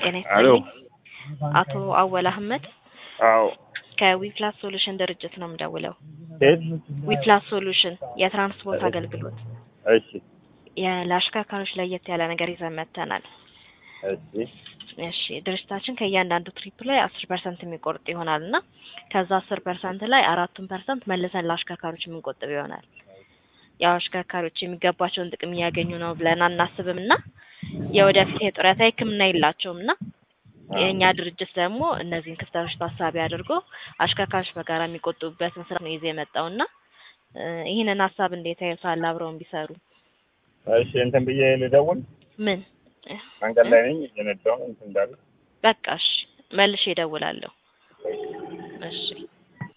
ጤና አሎ ይስጥልኝ። አቶ አወል አህመድ አዎ ከዊፕላስ ሶሉሽን ድርጅት ነው የምደውለው። የት ዊፕላስ ሶሉሽን የትራንስፖርት አገልግሎት እሺ የ- ለአሽከርካሪዎች ለየት ያለ ነገር ይዘን መጥተናል። እሺ እሺ ድርጅታችን ከእያንዳንዱ ትሪፕ ላይ አስር ፐርሰንት የሚቆርጥ ይሆናል እና ከዛ አስር ፐርሰንት ላይ አራቱን ፐርሰንት መልሰን ለአሽከርካሪዎች የምንቆጥብ ይሆናል። ያው አሽከርካሪዎች የሚገባቸውን ጥቅም እያገኙ ነው ብለን አናስብም እና የወደፊት የጡረታ ሕክምና የላቸውም እና የእኛ ድርጅት ደግሞ እነዚህን ክፍተቶች ታሳቢ አድርጎ አሽከርካሪዎች በጋራ የሚቆጥቡበትን ስራ ነው ይዞ የመጣው እና እ ይህንን ሀሳብ እንዴት ያዩታል? አብረውን ቢሰሩ እሺ እንትን ብዬ ልደውል ምን መንገድ ላይ ነኝ እየነዳሁ እንትን እንዳለ በቃ እሺ መልሼ እደውላለሁ። እሺ